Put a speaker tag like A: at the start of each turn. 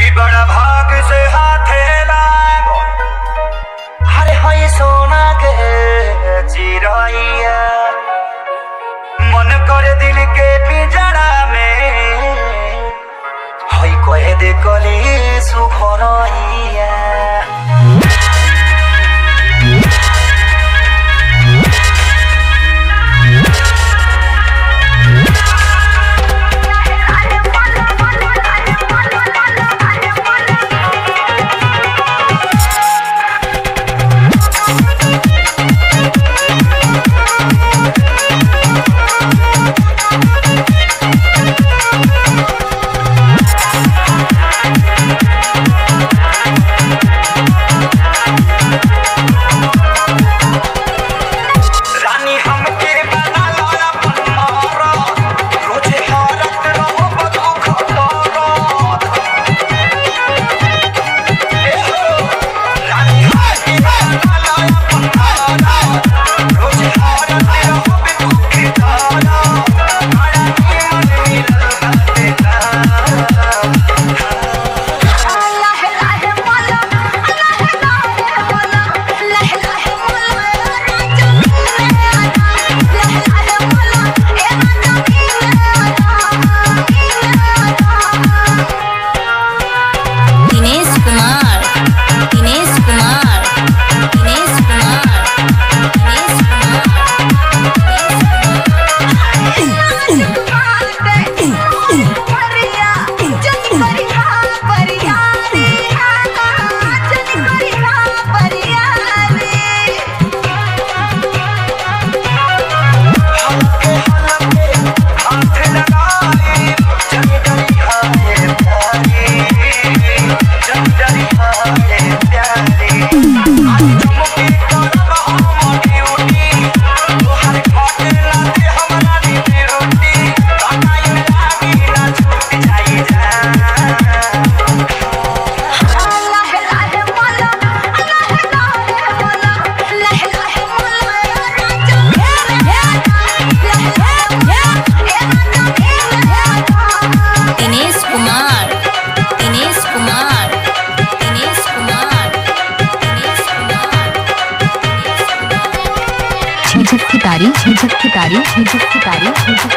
A: कि बड़ा भाग से हाथे लागो अरे हई सोना के चिरैया मन करे दिल के पिंजरा में हई कहे दे कली सुखरैया रानी हमके बना लाया पन्नारा रोजे हारत रहो बदुख दौरान ए हो रानी हमके बना लाया पन्नारा रोजे हारत रहो बदुख दौरान बड़ा मन मिलल तेरा
B: दिनेश कुमार दिनेश कुमार दिनेश कुमार दिनेश
A: हल्के हल्के हाथ लगाए जग डरी हाथे प्यारी जग डरी हाथे प्यारी आज चमके करब हम ड्यूटी तोहर घाटे लाते हमरा नीति रोटी काटाई लागी ना छूट जाई जा
B: दिनेश कुमार दिनेश कुमार दिनेश कुमार दिनेश कुमार
C: झिझक की तारी झिझक की तारी झिझक की तारी झिझक